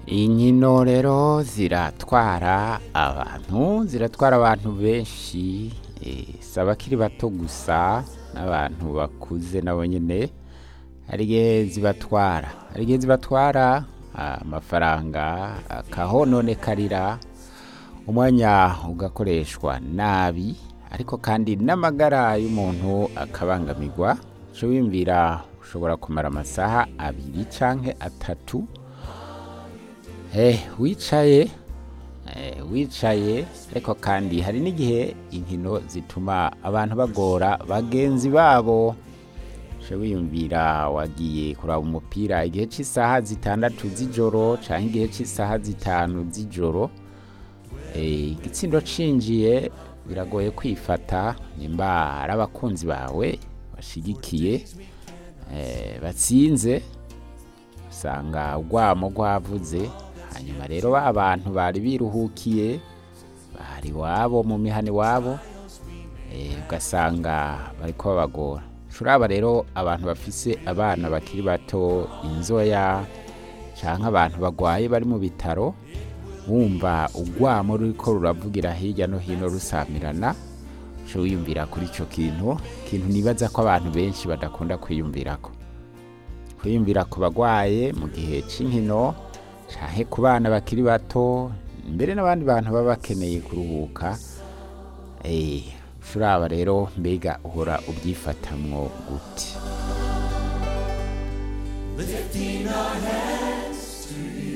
inkino rero ziratwara abantu ziratwara abantu benshi eh, si abakiri bato gusa n'abantu bakuze nabo nyene hari igihe zibatwara hari igihe zibatwara ah, amafaranga akahononekarira umwanya ugakoreshwa nabi ariko kandi n'amagara y'umuntu akabangamirwa uca wiyumvira ushobora kumara amasaha abiri canke atatu Eh, wicaye eh, wicaye ariko kandi hari n'igihe inkino zituma abantu bagora bagenzi babo uca wiyumvira wagiye kuraba umupira igihe cy'isaha zitandatu z'ijoro canke igihe cy'isaha zitanu z'ijoro Eh, igitsindo cinjiye biragoye kwifata nimba ari abakunzi bawe bashigikiye eh, batsinze usanga urwamo rwavuze hanyuma rero ba bantu bari biruhukiye bari iwabo mu mihana iwabo eh, ugasanga bariko babagora turaba rero abantu bafise abana bakiri bato inzoya canke abantu bagwaye bari mu bitaro wumva urwamo ruriko ruravugira hirya no hino rusamirana uca wiyumvira kuri ico kintu ikintu nibaza ko abantu benshi badakunda kwiyumvirako kwiyumvira ku bagwaye mu gihe c'inkino canke ku bana bakiri bato mbere n'abandi bantu baba bakeneye kuruhuka eh, turaba rero mbega uhora ubyifatamwo gute Lifting our hands to you.